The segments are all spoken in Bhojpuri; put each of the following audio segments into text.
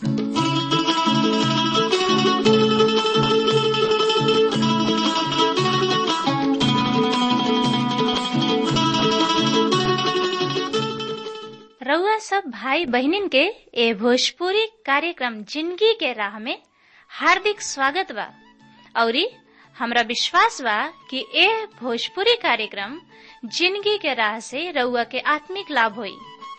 रउआ सब भाई बहनिन के ए भोजपुरी कार्यक्रम जिंदगी के राह में हार्दिक स्वागत बा औरी हमरा विश्वास बा कि ए भोजपुरी कार्यक्रम जिंदगी के राह से रउआ के आत्मिक लाभ होई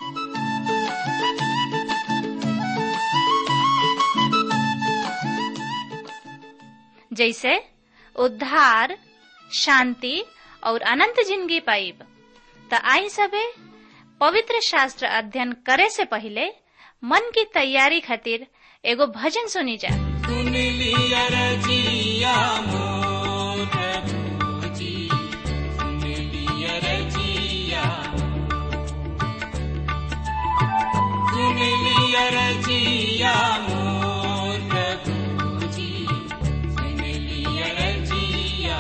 जैसे उद्धार शांति और अनंत जिंदगी पाइब त आई सबे पवित्र शास्त्र अध्ययन करे से पहले मन की तैयारी खातिर एगो भजन सुनी जा सुन लिया रजिया मोर प्रभुजी सुन लिया रजिया सुन लिया रजिया मोर प्रभुजी सुन लिया रजिया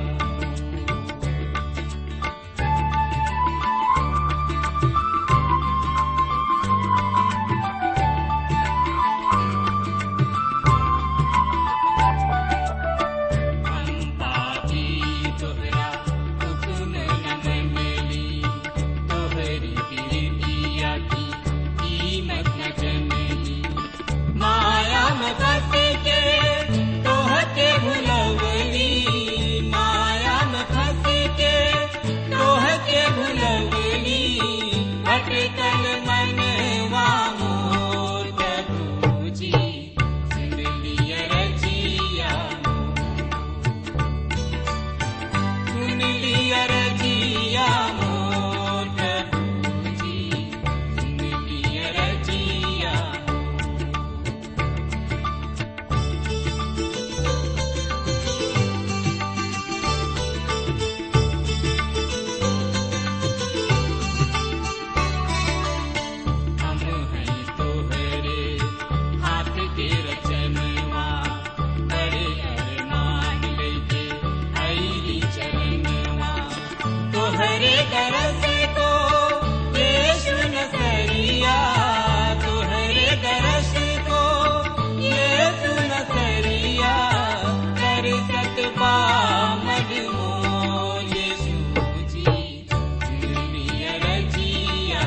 पापी तोहरा हुकुम न मनली तोहरी प्रीतिया की कीमत न जनली माया में फंस के तोहके भुलवली माया में फंस के तोहके भुलवली भटकल मनवा मोर प्रभुजी सुन लिया रजिया सुन लिया रजिया मोर प्रभुजी सुन लिया रजिया हम हैं तोहरे हाथ के रचनवा बड़े अरमान लेके आईली चरणवा तोहरे दरस को यीशु नसरिया तोहरे दरस को यीशु नसरिया कर सकबा मजमो यीशु जी दुनिया रजिया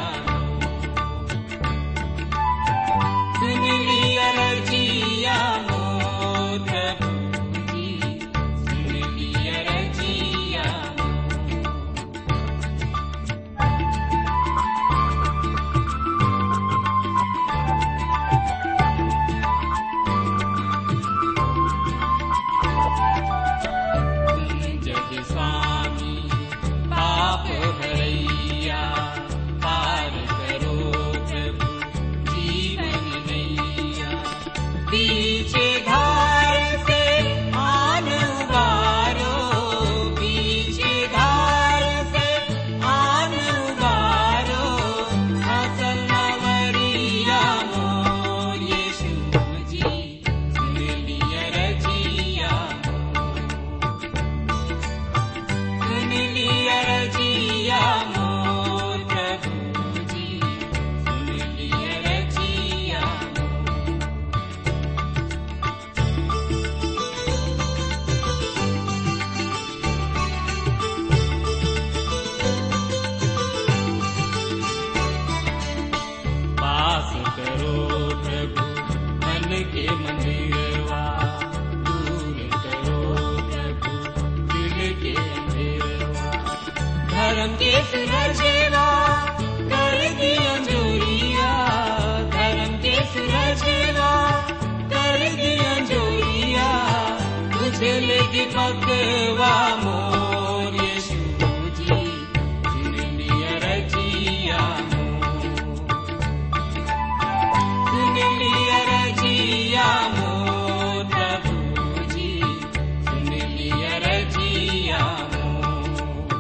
सुन लिया रजिया मोर प्रभुजी सुन लिया रजिया जग स्वामी पाप भरैया पार करो प्रभु जीवन नैया पीछे धार से आन उबारो पीछे धार से आन उबारो असल नवरिया मोर यीशु जी सुन लिया रजिया सुन लिया रजिया मोर प्रभुजी सुन लिया रजिया पास करो प्रभु मन के मंदिरवा दूर करो प्रभु दिल के अंधेरवा धर्म के सुरजेवा कर दिया जोरिया धर्म के सुरजेवा कर दिया जोरिया तुझे लेके पकवा मोर यीशु जी सुन लिया रजिया मोर सुन लिया रजिया मोर प्रभुजी सुन लिया रजिया मोर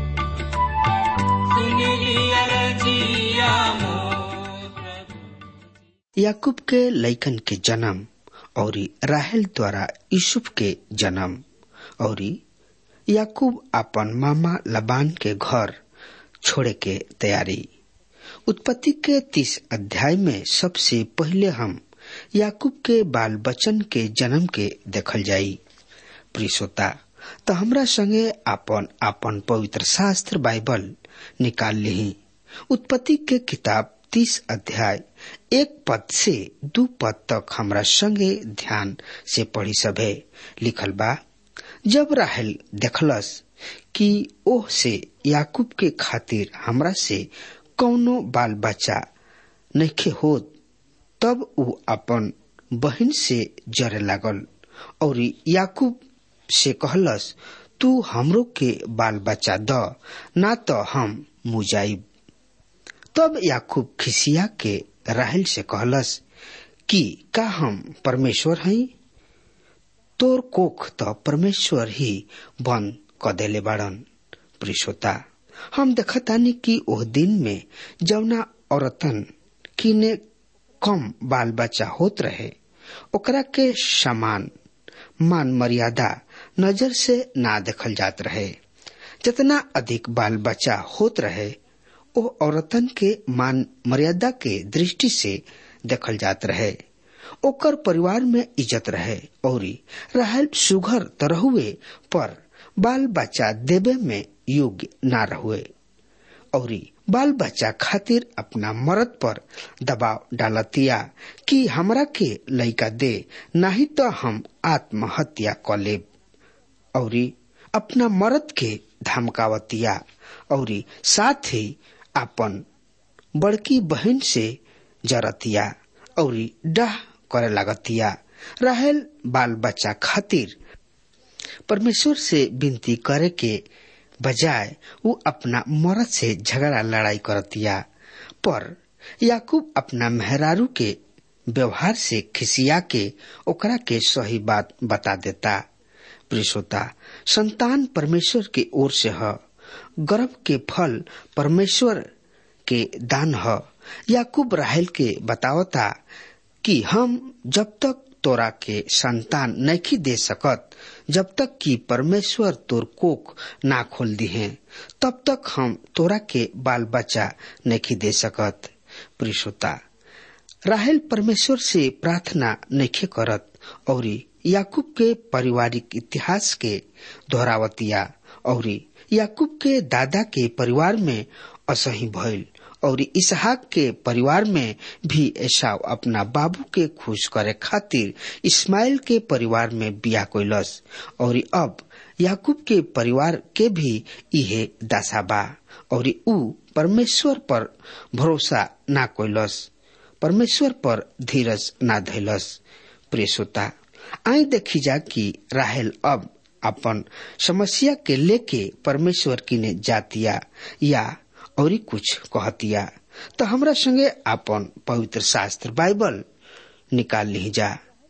सुन लिया रजिया मोर प्रभु याकूब के लइकन के जन्म और राहेल द्वारा यूसुफ के जन्म और याकूब अपन मामा लबान के घर छोड़े के तैयारी उत्पत्ति के तीस अध्याय में सबसे पहले हम याकूब के बाल बच्चन के जन्म के देखल जाई प्रियसोता तो हमरा संगे आपन आपन पवित्र शास्त्र बाइबल निकाल ली उत्पत्ति के किताब तीस अध्याय एक पद से दू पद तक हमरा संगे ध्यान से पढ़ी सभे लिखल बा जब राहल देखलस कि ओह से याकूब के खातिर हमरा से कौनो बाल बच्चा नइखे होत तब उ अपन बहन से जरे लागल और याकूब से कहलस तू हमरो के बाल बच्चा द ना तो हम मुजाइब तब याकूब खिसिया के राहल से कहलस कि का हम परमेश्वर हई तोर कोख तो परमेश्वर ही बंद क देले बाड़न प्रिशोता हम देखतानी कि ओह दिन में जौना औरतन किने कम बाल बच्चा होत रहे ओकरा के समान मान मर्यादा नजर से ना देखल जात रहे जितना अधिक बाल बच्चा होत रहे ओ औरतन के मान मर्यादा के दृष्टि से देखल जात रहे ओकर परिवार में इज्जत रहे और रहल सुघर तरहुए पर बाल बच्चा देवे में योग्य ना रहुए और बाल बच्चा खातिर अपना मर्द पर दबाव डालतिया कि हमरा के लइका दे नहीं तो हम आत्महत्या क लेब और अपना मर्द के धमकावतिया और साथ ही अपन बड़की बहन से जरतिया और डाह करे लागतिया रहल बाल बच्चा खातिर परमेश्वर से विनती करे के बजाय वो अपना मर्द से झगड़ा लड़ाई करतिया पर याकूब अपना मेहरारू के व्यवहार से खिसिया के ओकरा के सही बात बता देता प्रिसोता संतान परमेश्वर के ओर से ह गर्भ के फल परमेश्वर के दान ह याकूब राहल के बतावता कि हम जब तक तोरा के संतान नहीं दे सकत जब तक कि परमेश्वर तोर कोख ना खोल दी है तब तक हम तोरा के बाल बच्चा नहीं दे सकत प्रिसोता राहल परमेश्वर से प्रार्थना नहीं करत और याकूब के पारिवारिक इतिहास के दोहरावतिया और याकूब के दादा के परिवार में असही भइल और इसहाक के परिवार में भी ऐसा अपना बाबू के खुश करे खातिर इस्माइल के परिवार में बिया कोइलस और अब याकूब के परिवार के भी इहे दशा बा और ऊ परमेश्वर पर भरोसा ना कोइलस परमेश्वर पर धीरज ना धैलस प्रेसोता आई देखी जा कि राहल अब अपन समस्या के लेके परमेश्वर किने जातिया या और कुछ कहतिया तो हमरा संगे अपन पवित्र शास्त्र बाइबल निकाल ली जा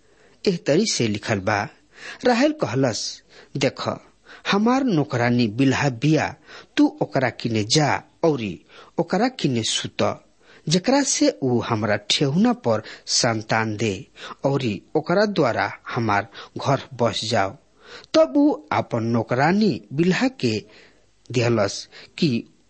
एह तरी से लिखल बा राहल कहलस देख हमार नौकरानी बिल्हा बिया तू ओकरा किने जा औरी ओकरा किने सुत जेकरा से ऊ हमरा ठेहुना पर संतान दे औरी ओकरा द्वारा हमार घर बस जाओ तब ऊ अपन नौकरानी बिल्हा के दिहलस कि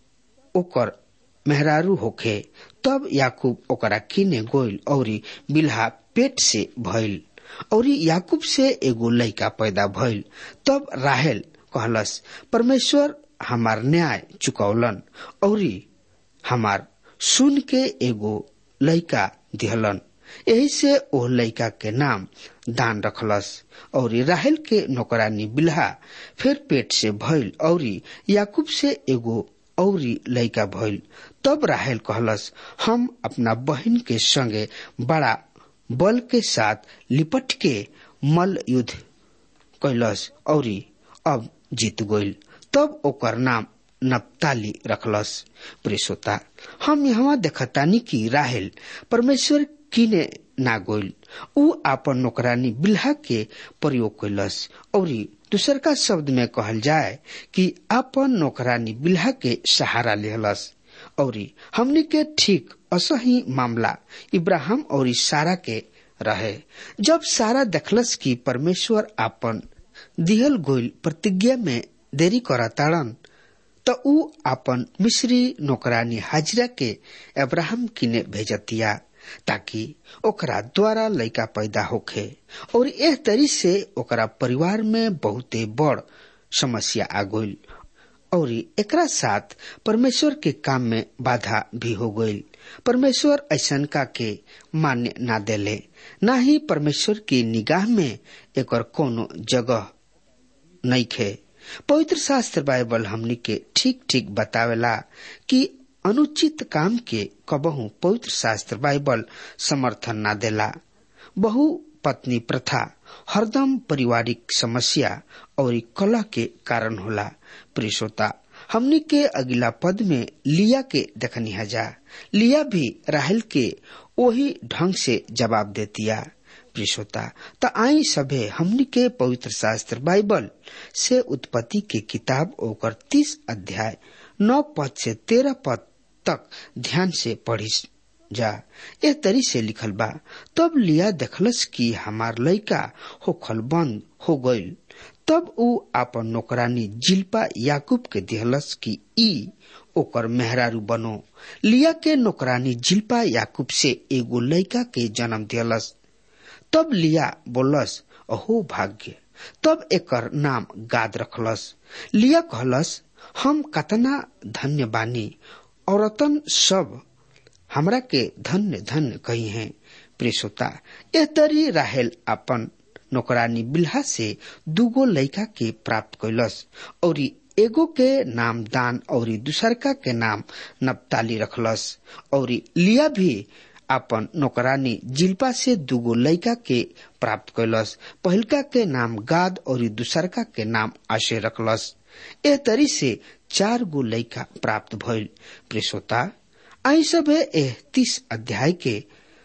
ओकर मेहरारू होखे तब याकूब ओकरा किने गोइल औरी बिल्हा पेट से भइल औरी याकूब से एगो लड़का पैदा भइल तब राहेल कहलस परमेश्वर हमार न्याय चुकौलन औरी हमार सुन के एगो लड़का दिहलन यही से ओ लड़का के नाम दान रखलस और राहल के नौकरानी बिल्हा फिर पेट से भइल औरी याकूब से एगो औरी लड़का भइल तब राहल कहलस हम अपना बहन के संगे बड़ा बल के साथ लिपट के मल युद्ध कैलस औरी अब जीत गइल तब ओकर नाम नप्ताली रखलस प्रेसोता हम यहाँ देखतानी कि राहल परमेश्वर किने ना गोइल ऊ आपन नौकरानी बिल्हा के प्रयोग कैलस और दूसर का शब्द में कहल जाए कि आपन नौकरानी बिल्हा के सहारा लेहलस और हमनी के ठीक असही मामला इब्राहिम और सारा के रहे जब सारा देखलस कि परमेश्वर आपन दिहल गोइल प्रतिज्ञा में देरी करा ताड़न त ऊ आपन मिश्री नौकरानी हाजिरा के अब्राहम किने भेजतिया ताकि ओकरा द्वारा लड़का पैदा होखे और एह तरी से ओकरा परिवार में बहुते बड़ समस्या आ गई और एकरा साथ परमेश्वर के काम में बाधा भी हो गई परमेश्वर ऐसन का के मान्य ना देले ना ही परमेश्वर की निगाह में एकर कोनो जगह नहीं खे पवित्र शास्त्र बाइबल हमनी के ठीक ठीक बतावेला कि अनुचित काम के कबहू पवित्र शास्त्र बाइबल समर्थन ना देला बहु पत्नी प्रथा हरदम पारिवारिक समस्या और कला के कारण होला प्रियश्रोता हमनी के अगला पद में लिया के देखनी हजा लिया भी राहल के वही ढंग से जवाब देतिया प्रियश्रोता त आई सभे हमनी के पवित्र शास्त्र बाइबल से उत्पत्ति के किताब ओकर तीस अध्याय नौ पद से तेरह पद तक ध्यान से पढ़ी जा ए तरी से लिखल बा तब लिया देखलस कि हमार लड़का होखल बंद हो गईल तब ऊ आपन नौकरानी जिल्पा याकूब के दिहलस कि ई ओकर मेहरारू बनो लिया के नौकरानी जिल्पा याकूब से एगो लड़का के जन्म दिहलस तब लिया बोलस अहो भाग्य तब एकर नाम गाद रखलस लिया कहलस हम कतना धन्य बानी औरतन सब हमरा के धन्य धन्य कही हैं प्रेसोता ए तरी राहेल अपन नौकरानी बिल्हा से दूगो लड़का के प्राप्त कैलस और एगो के नाम दान और दूसरका के नाम नपताली रखलस और लिया भी अपन नौकरानी जिल्पा से दूगो लड़का के प्राप्त कैलस पहिलका के नाम गाद और दूसरका के नाम आशे रखलस एह तरी से चार गो लड़का प्राप्त भइल प्रेसोता आई सब एह तीस अध्याय के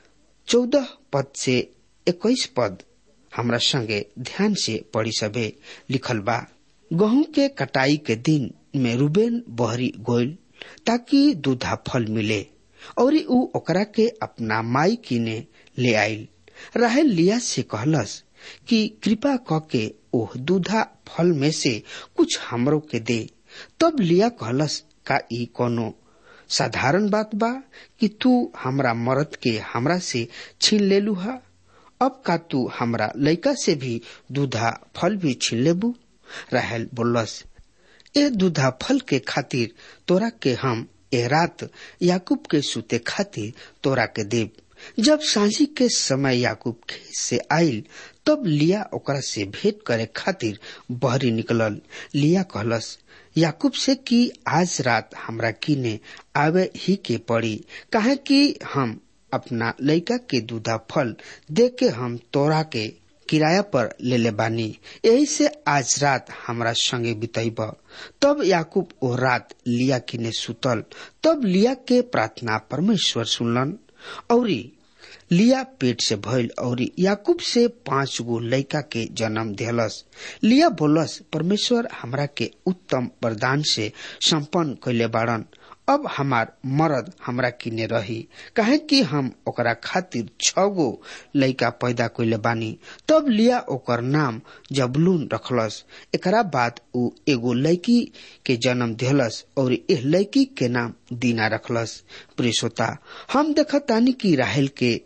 चौदह पद से इक्कीस पद हमरा संगे ध्यान से पढ़ी सबे लिखल बा गहूं के कटाई के दिन में रूबेन बहरी गोयल ताकि दूधा फल मिले और ऊ ओकरा के अपना माई किने ले आइल राहल लिया से कहलस कि कृपा क के ओह दूधा फल में से कुछ हमरो के दे तब लिया कहलस का ई कोनो साधारण बात बा कि तू हमरा मरद के हमरा से छीन ले लूहा अब का तू हमरा लड़का से भी दूधा फल भी छीन लेबू राहल बोलस ए दूधा फल के खातिर तोरा के हम ए रात याकूब के सुते खातिर तोरा के देव जब सांझी के समय याकूब खेत से आयल तब लिया ओकरा से भेंट करे खातिर बहरी निकलल लिया कहलस याकूब से कि आज रात हमरा किने आवे ही के पड़ी काहे कि हम अपना लड़का के दूधा फल दे के हम तोरा के किराया पर ले ले बानी यही से आज रात हमरा संगे बितैब तब याकूब ओ रात लिया किने सुतल तब लिया के प्रार्थना परमेश्वर सुनलन औरी लिया पेट से भइल और याकूब से पांच गो लड़का के जन्म दिहलस लिया बोलस परमेश्वर हमरा के उत्तम वरदान से संपन्न कैले बाड़न अब हमार मरद हमरा किने रही काहे कि हम ओकरा खातिर छ गो लड़का पैदा कैले बानी तब लिया ओकर नाम जबलून रखलस एकरा बाद ऊ एगो लड़की के जन्म दिहलस और एह लड़की के नाम दीना रखलस प्रियसोता हम देखतानी कि राहेल के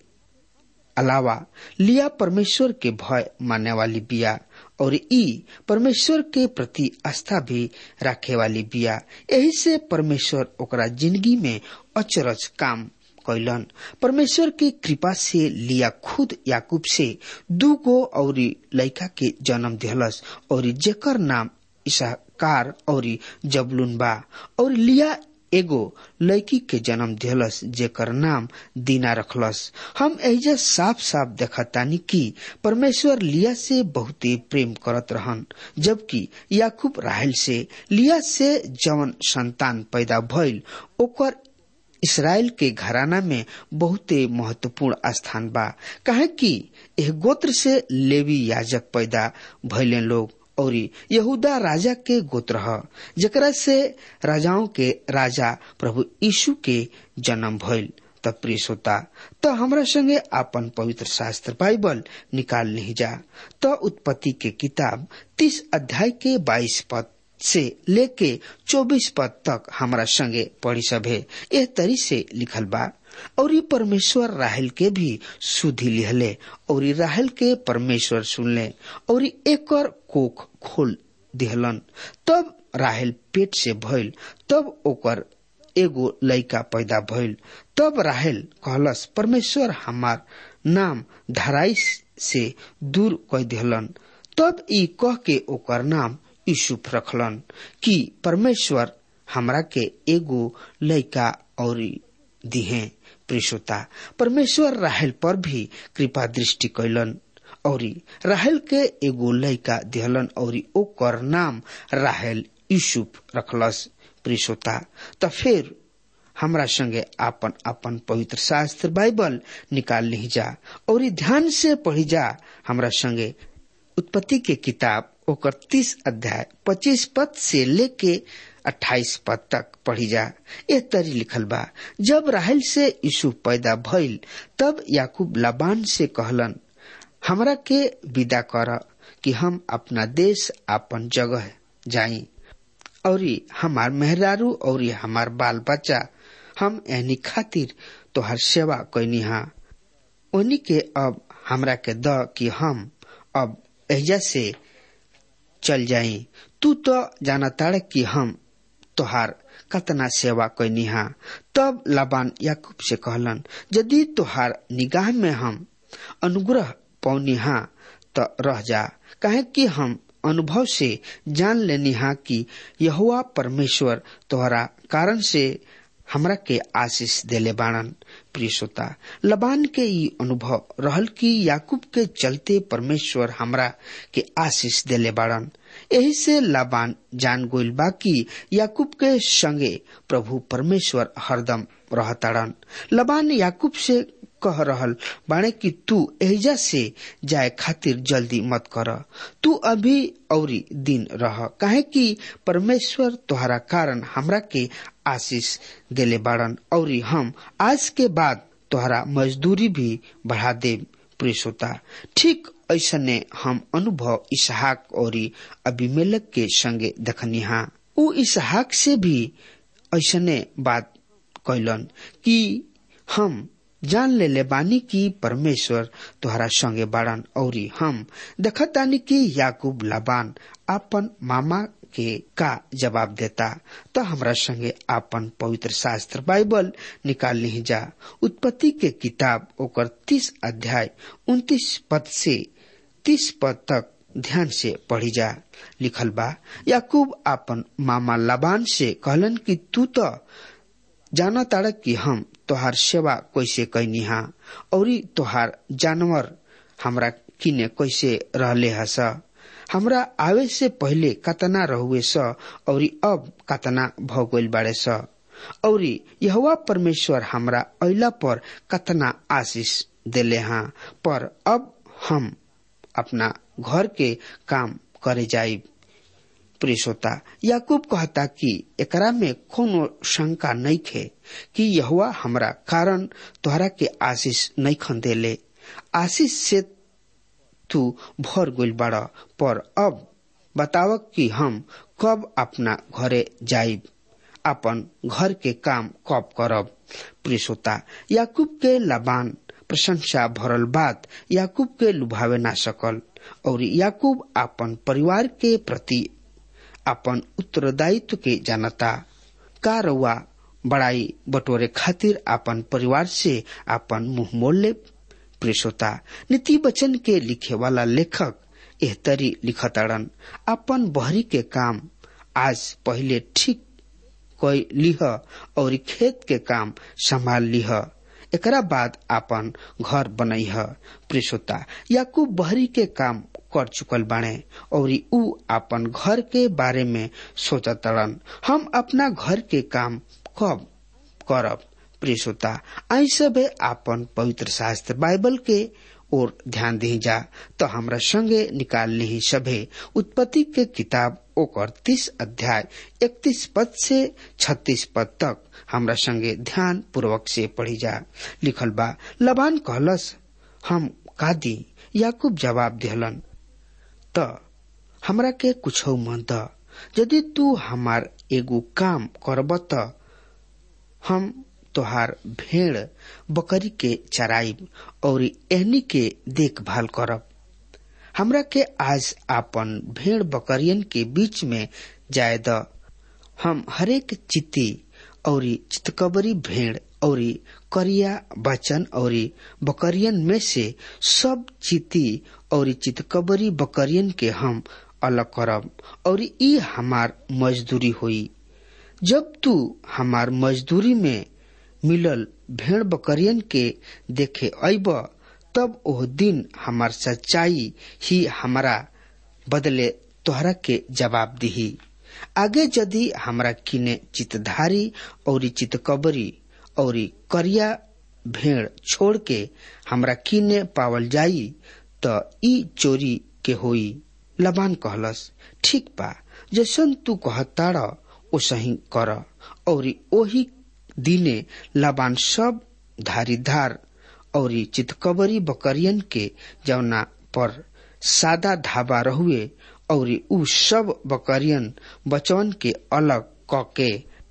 अलावा लिया परमेश्वर के भय मानने वाली बिया और ई परमेश्वर के प्रति आस्था भी रखे वाली बिया यही से परमेश्वर ओकरा जिंदगी में अचरज काम कैलन परमेश्वर की कृपा से लिया खुद याकूब से दू गो और लड़का के जन्म दिहलस और जेकर नाम ईसाकार और जबलून बा और लिया एगो लड़की के जन्म दिहलस जेकर नाम दीना रखलस हम एजा साफ साफ देखतानी कि परमेश्वर लिया से बहुते प्रेम करत रहन जबकि याकूब राहल से लिया से जवन संतान पैदा भइल ओकर इसराइल के घराना में बहुते महत्वपूर्ण स्थान बा काहे कि एह गोत्र से लेवी याजक पैदा भइले लोग और यहूदा राजा के गोत्र ह जकरा से राजाओं के राजा प्रभु यीशु के जन्म भइल त प्रिय श्रोता त हमरा संगे आपन पवित्र शास्त्र बाइबल निकाल नहीं जा त उत्पत्ति के किताब तीस अध्याय के बाईस पद से लेके चौबीस पद तक हमरा संगे पढ़ी सभे एह तरी से लिखल बा और ई परमेश्वर राहल के भी सुधी लिहले और ई राहल के परमेश्वर सुनले और ई एकर कोख खोल दिहलन तब राहल पेट से भइल तब ओकर एगो लइका पैदा भइल तब राहल कहलस परमेश्वर हमार नाम धराई से दूर कह दिहलन तब ई कह के ओकर नाम यूसुफ रखलन कि परमेश्वर हमरा के एगो लइका और दिहे प्रिशुता परमेश्वर राहल पर भी कृपा दृष्टि कैलन और राहल के एगो लइका दिहलन और ओकर नाम राहल यूसुफ रखलस प्रिशुता त फिर हमरा संगे आपन आपन पवित्र शास्त्र बाइबल निकाल ली जा और ध्यान से पढ़ी जा हमरा संगे उत्पत्ति के किताब ओकर तीस अध्याय पच्चीस पद से लेके अट्ठाईस पद तक पढ़ी जा ए तरी लिखल बा जब राहल से यीशु पैदा भइल तब याकूब लाबान से कहलन हमरा के विदा कर कि हम अपना देश अपन जगह जाई और हमार मेहरारू और हमार बाल बच्चा हम एनी खातिर तोहर सेवा कैनी हा उन्हीं के अब हमरा के द कि हम अब एजा से चल जाई तू तो जाना ताड़ कि हम तोहार कतना सेवा कैनी हा तब लाबान याकूब से कहलन यदि तोहार निगाह में हम अनुग्रह पौनी हा त रह जा काहे कि हम अनुभव से जान लेनी हा कि यहुआ परमेश्वर तोहरा कारण से हमरा के आशीष देले बाणन प्रिय श्रोता लबान के ई अनुभव रहल कि याकूब के चलते परमेश्वर हमरा के आशीष देले बाड़न यही से लाबान जान गोइल बा कि याकूब के संगे प्रभु परमेश्वर हरदम रहताड़न लबान याकूब से कह रहल बाणे कि तू एजा से जाए खातिर जल्दी मत कर तू अभी औरी दिन रह काहे कि परमेश्वर तोहरा कारण हमरा के आशीष देले बाड़न और हम आज के बाद तोहरा मजदूरी भी बढ़ा दे प्रियसोता ठीक ऐसने हम अनुभव इसहाक और अभिमेलक के संगे देखनी हा उ इसहाक से भी ऐसने बात कैलन कि हम जान ले ले बानी की परमेश्वर तोहरा संगे बाड़न और हम देखतानी कि याकूब लाबान अपन मामा के का जवाब देता तो हमरा संगे आपन पवित्र शास्त्र बाइबल निकाल ली जा उत्पत्ति के किताब ओकर तीस अध्याय उन्तीस पद से तीस पद तक ध्यान से पढ़ी जा लिखल बा याकूब आपन मामा लाबान से कहलन कि तू तो जाना ताड़ कि हम तोहार सेवा कैसे कैनी हा और तोहार जानवर हमरा किने कैसे रहले हस हमरा आवे से पहले कतना रहुए स और अब कतना भगोल बाड़े स और यहवा परमेश्वर हमरा अला पर कतना आशीष देले हा पर अब हम अपना घर के काम करे जाइब प्रियसोता याकूब कहता कि एकरा में कोनो शंका नहीं खे कि यहुआ हमरा कारण तोहरा के आशीष नहीं खन देले आशीष से तू भर गोल बाड़ पर अब बताव कि हम कब अपना घरे जाइब अपन घर के काम कब करब प्रियसोता याकूब के लबान प्रशंसा भरल बात याकूब के लुभावे ना सकल और याकूब अपन परिवार के प्रति अपन उत्तरदायित्व के जानता का रउआ बड़ाई बटोरे खातिर अपन परिवार से अपन मुंह मोड़ ले प्रेसोता नीति वचन के लिखे वाला लेखक एहतरी लिखताड़न अपन बहरी के काम आज पहले ठीक कोई लिह और खेत के काम संभाल लिह एकरा बाद अपन घर बनैह प्रेसोता याकूब बहरी के काम कर चुकल बाणे और ऊ अपन घर के बारे में सोचतड़न हम अपना घर के काम कब करब प्रेसोता आई सबे आपन पवित्र शास्त्र बाइबल के और ध्यान दी जा तो हमरा संगे निकाल ली सभे उत्पत्ति के किताब ओकर तीस अध्याय इकतीस पद से छत्तीस पद तक हमरा संगे ध्यान पूर्वक से पढ़ी जा लिखल बा लबान कहलस हम का दी याकूब जवाब दिहलन त हमरा के कुछ मन द यदि तू हमार एगो काम करब त हम तोहार भेड़ बकरी के चराइब और एहनी के देखभाल करब हमरा के आज आपन भेड़ बकरियन के बीच में जाय द हम हरेक चित्ती और चितकबरी भेड़ और करिया बचन और बकरियन में से सब चित्ती और चितकबरी बकरियन के हम अलग करब और ई हमार मजदूरी हुई जब तू हमार मजदूरी में मिलल भेड़ बकरियन के देखे अब तब ओह दिन हमार सच्चाई ही हमारा बदले तोहरा के जवाब दिही आगे यदि हमरा किने चितधारी और चितकबरी और करिया भेड़ छोड़ के हमरा किने पावल जाई त ई चोरी के होई लबान कहलस ठीक बा जैसन तू कहताड़ ओसही कर और ओही दिने लबान सब धारीधार और चितकबरी बकरियन के जौना पर सादा धाबा रहुए और उ सब बकरियन बचवन के अलग क के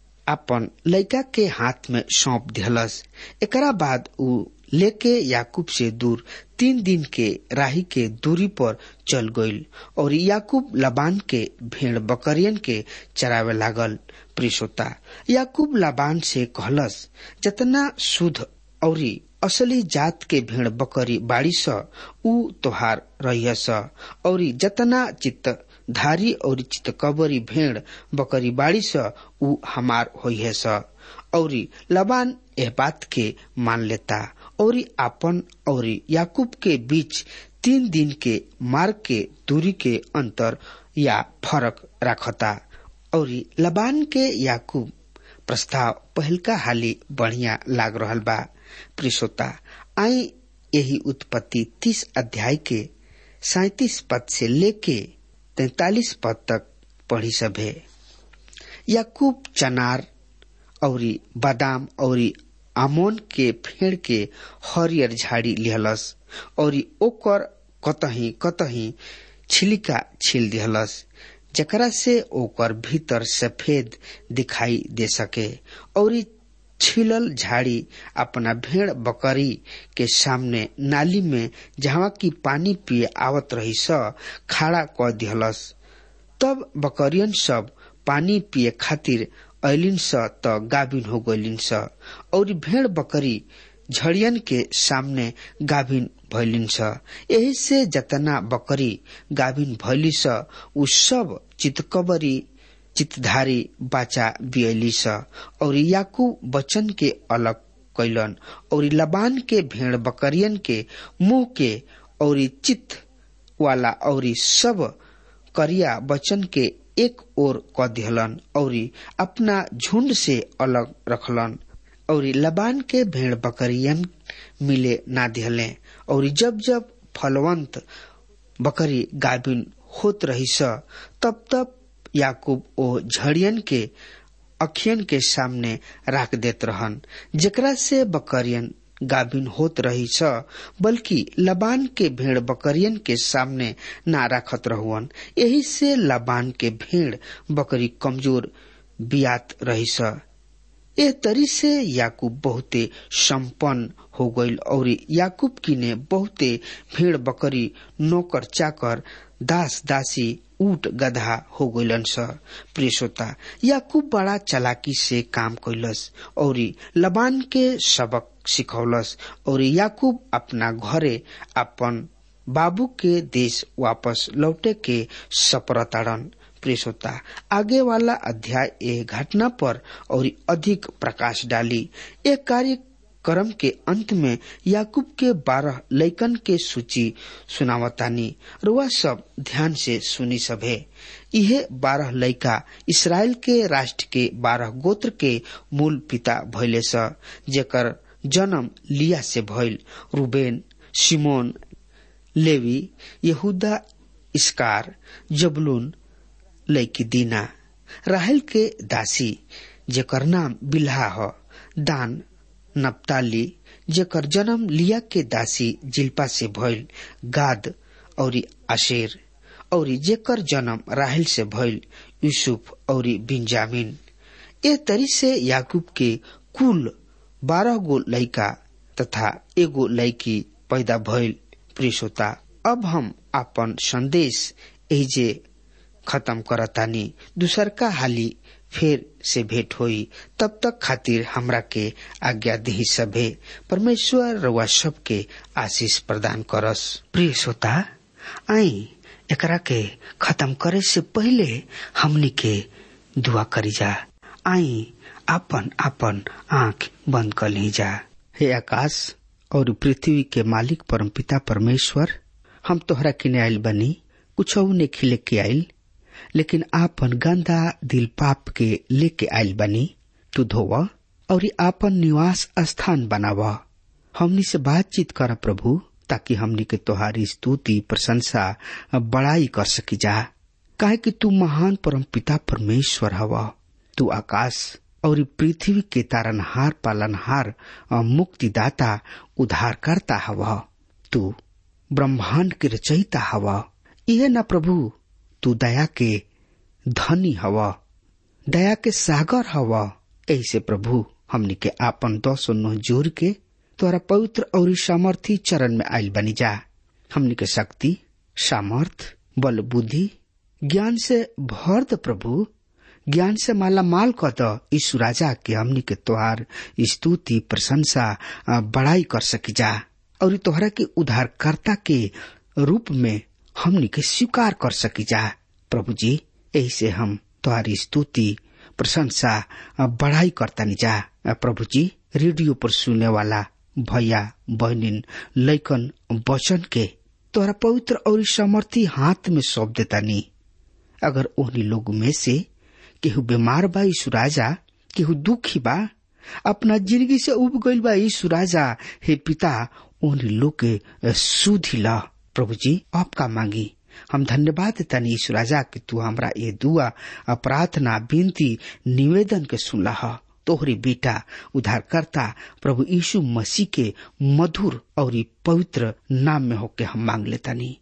अपन लड़का के हाथ में सौंप दिहलस एकरा बाद उ लेके याकूब से दूर तीन दिन के राही के दूरी पर चल गईल और याकूब लबान के भेड़ बकरियन के चरावे लागल प्रिसोता याकूब लबान से कहलस जतना शुद्ध और असली जात के भेड़ बकरी बाड़ी स उ तोहार रहियस और जतना चित्त धारी और चितकबरी भेड़ बकरी बाड़ी स उ हमार होइहे स और लबान एह बात के मान लेता और आपन और याकूब के बीच तीन दिन के मार्ग के दूरी के अंतर या फरक रखता और लबान के याकूब प्रस्ताव पहलका हाली बढ़िया लाग रहल बा प्रिसोता आई यही उत्पत्ति तीस अध्याय के सैतीस पद से लेके तैतालीस पद तक पढ़ी सभे याकूब चनार और बादाम और आमोन के फेड़ के हरियर झाड़ी लिहलस और ओकर कतही कतही छिलिका छिल दिहलस जकरा से ओकर भीतर सफेद दिखाई दे सके और छिलल झाड़ी अपना भेड़ बकरी के सामने नाली में जहाँ की पानी पिए आवत रही स खड़ा क दिहलस तब बकरियन सब पानी पिए खातिर ऐलिन स त गाभिन हो गलिन स और भेड़ बकरी झड़ियन के सामने गाभिन भैलिन स यही से जतना बकरी गाभिन भैली स उ सब चितकबरी चितधारी बाचा बियली स और याकूब बचन के अलग कैलन और लबान के भेड़ बकरियन के मुंह के और चित वाला और सब करिया बचन के एक ओर क दिहलन और अपना झुंड से अलग रखलन और लबान के भेड़ बकरियन मिले ना दिहले और जब जब फलवंत बकरी गाभिन होत रही स तब तब याकूब ओ झड़ियन के अखियन के सामने राख देत रहन जेकरा से बकरियन गाभिन होत रही स बल्कि लबान के भेड़ बकरियन के सामने ना रखत रहुअन यही से लबान के भेड़ बकरी कमजोर बियात रही स ए तरी से याकूब बहुते संपन्न हो गईल और याकूब की ने बहुते भेड़ बकरी नौकर चाकर दास दासी ऊट गधा हो गईलन स प्रेसोता याकूब बड़ा चलाकी से काम कैलस और लबान के सबक सिखौलस और याकूब अपना घरे अपन बाबू के देश वापस लौटे के सपरताड़न प्रेस होता आगे वाला अध्याय ए घटना पर और अधिक प्रकाश डाली एक कार्यक्रम के अंत में याकूब के बारह लैकन के सूची सुनावतानी रुआ सब ध्यान से सुनी सभे यह बारह लैका इसराइल के राष्ट्र के बारह गोत्र के मूल पिता भैले स जेकर जन्म लिया से भइल रूबेन सिमोन लेवी यहूदा इसकार जबलून लैकी दीना राहल के दासी जेकर नाम बिल्हा ह दान नप्ताली जेकर जन्म लिया के दासी जिल्पा से भइल गाद और आशेर और जेकर जन्म राहल से भइल यूसुफ और बिंजामिन ए तरी से याकूब के कुल बारह गो लड़का तथा एगो लड़की पैदा भइल प्रिय श्रोता अब हम अपन संदेश एजे खत्म करतानी दूसर का हाली फिर से भेंट होई तब तक खातिर हमरा के आज्ञा दही सभे परमेश्वर रउआ सबके आशीष प्रदान करस प्रिय श्रोता आई एकरा के खत्म करे से पहले हमनी के दुआ करी जा आई आपन आपन आंख बंद कर ली जा हे आकाश और पृथ्वी के मालिक परमपिता परमेश्वर हम तोहरा किने आयल बनी कुछ ने खिले के आयल लेकिन आपन गंदा दिल पाप के लेके आयल बनी तू धोव और आपन निवास स्थान बनाव हमनी से बातचीत कर प्रभु ताकि हमनी के तोहारी स्तुति प्रशंसा बड़ाई कर सकी जा काहे कि तू महान परम पिता परमेश्वर हवा तू आकाश और पृथ्वी के तारनहार पालनहार मुक्तिदाता उद्धारकर्ता हवा तू ब्रह्मांड के रचयिता हवा यह न प्रभु तू दया के धनी हवा दया के सागर हवा ऐसे प्रभु हमनी के आपन दस नो जोर के तोरा पवित्र और सामर्थी चरण में आयल बनी जा हमनी के शक्ति सामर्थ बल बुद्धि ज्ञान से भर द प्रभु ज्ञान से माला माल क द यीशु राजा के हमनी के तोहार स्तुति प्रशंसा बड़ाई कर सकी जा और तोहरा के उद्धारकर्ता के रूप में हमनी के स्वीकार कर सकी जा प्रभु जी यही से हम तुम्हारी स्तुति प्रशंसा बढ़ाई करता जा प्रभु जी रेडियो पर सुनने वाला भैया बहनिन लैकन वचन के तोहरा पवित्र और समर्थी हाथ में सौंप देता नी अगर उन्हीं लोग में से केहू बीमार बा यीशु राजा केहू दुखी बा अपना जिंदगी से उब गईल बा यीशु राजा हे पिता उन्हीं लोग के सुधी ला प्रभु जी आपका मांगी हम धन्यवाद देता यीशु राजा कि तू हमरा ये दुआ प्रार्थना विनती निवेदन के सुनला तोहरी बेटा उद्धारकर्ता प्रभु यीशु मसीह के मधुर और पवित्र नाम में होके हम मांग लेता नी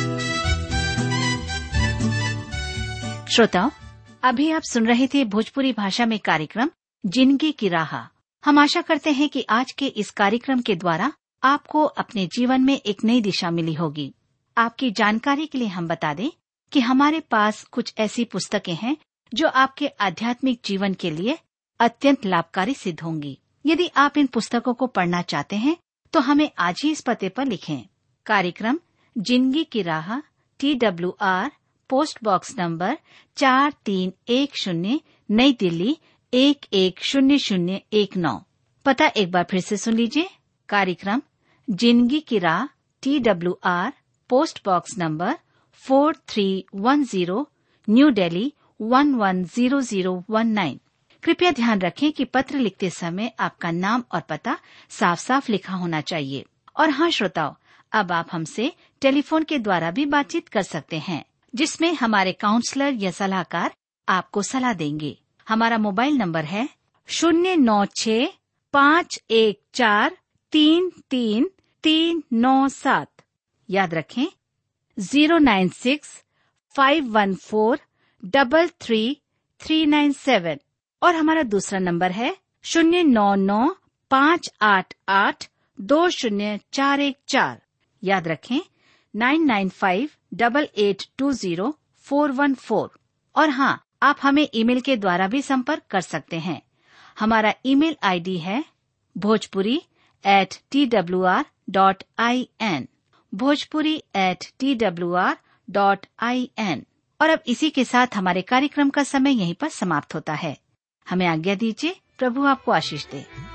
श्रोताओं अभी आप सुन रहे थे भोजपुरी भाषा में कार्यक्रम जिंदगी की राह हम आशा करते हैं कि आज के इस कार्यक्रम के द्वारा आपको अपने जीवन में एक नई दिशा मिली होगी आपकी जानकारी के लिए हम बता दें कि हमारे पास कुछ ऐसी पुस्तकें हैं जो आपके आध्यात्मिक जीवन के लिए अत्यंत लाभकारी सिद्ध होंगी यदि आप इन पुस्तकों को पढ़ना चाहते हैं तो हमें आज ही इस पते पर लिखें कार्यक्रम जिंदगी की राह T W R post box number चार तीन एक शून्य नई दिल्ली एक एक शून्य शून्य एक नौ पता एक बार फिर से सुन लीजिए कार्यक्रम जिंदगी की राह T W R post box number four three one zero New Delhi one one zero zero one nine कृपया ध्यान रखें कि पत्र लिखते समय आपका नाम और पता साफ साफ लिखा होना चाहिए और हाँ श्रोताओं अब आप हमसे टेलीफोन के द्वारा भी बातचीत कर सकते हैं जिसमें हमारे काउंसलर या सलाहकार आपको सलाह देंगे हमारा मोबाइल नंबर है शून्य नौ छ पाँच एक चार तीन तीन तीन नौ सात याद रखें zero nine six five one four double three three nine seven और हमारा दूसरा नंबर है शून्य नौ नौ पाँच आठ आठ दो शून्य चार एक चार याद रखें nine nine five double eight two zero four one four और हाँ आप हमें ईमेल के द्वारा भी संपर्क कर सकते हैं हमारा ईमेल आईडी है Bhojpuri at T W R dot I N Bhojpuri at T W R dot I N और अब इसी के साथ हमारे कार्यक्रम का समय यहीं पर समाप्त होता है हमें आज्ञा दीजिए प्रभु आपको आशीष दे